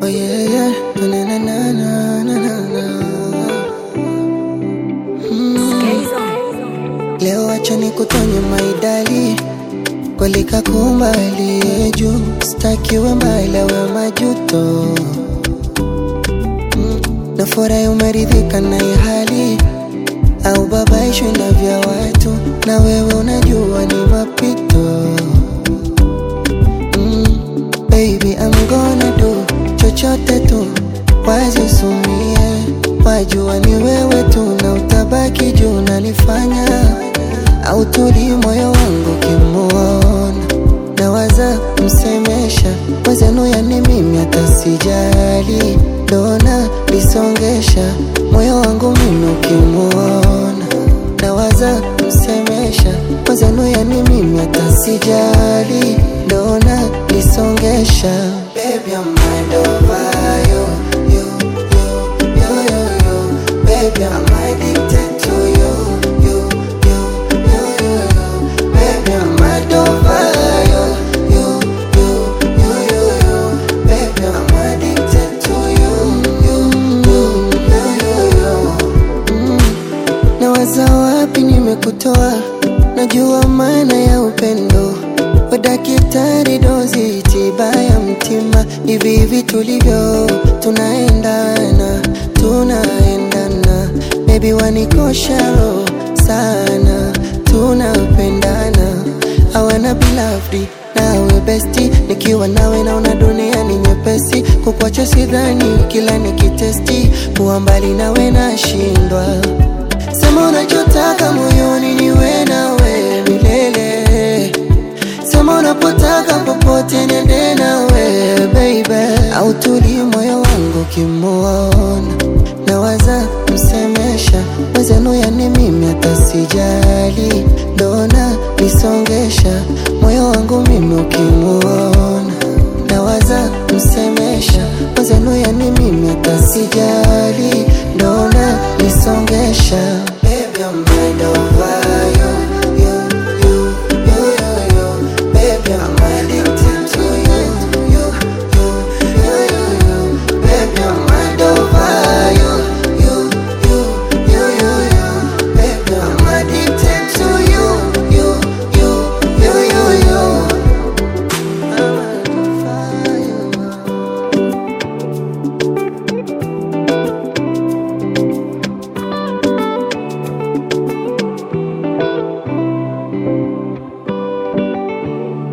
yeah, yeah. Na, na, na, na, na, na, na. Leo acha nikutonye maidali kweli kakumbali juu stakiwe mbali we majuto mm. Nafurahi umeridhika na hii hali au babaishwi na vya watu, na wewe unajua ni mapito mm. Baby I'm gonna do chochote tu wazisumie, wajua ni wewe tu na utabaki juu nanifanya au tuli moyo wangu kimuona nawaza msemesha wezenu, yani mimi hata sijali, dona lisongesha moyo wangu mimi ukimuona nawaza msemesha wezenu, yani mimi hata sijali, dona lisongesha Baby, I'm mind over you, you, you, you, you, you. Baby, I'm addicted to you, you, you, you, you, you. Baby, I'm mind over you, you, you, you, you, you. Baby, I'm addicted to you, you, you, you, you, you. Mm. Nawaza wapi nimekutoa, najua maana ya upendo Wadakitari dozi tiba ya mtima, hivi hivi tulivyo tunaendana, tunaendana, baby wanikosha roho sana, tunapendana, hawana bilafdi nawe besti, nikiwa nawe naona dunia ni nyepesi, kukwacha sidhani, kila nikitesti kuwa mbali nawe nashindwa. Sema unachotaka moyoni, niwe nawe milele Sema unapotaka popote nende nawe baby, au tuli moyo wangu kimuona, nawaza msemesha wezenu, yani mimi hata sijali, dona lisongesha moyo wangu mimi ukimuona, nawaza msemesha wezenu, yani mimi hata sijali, dona lisongesha Baby, I'm mind over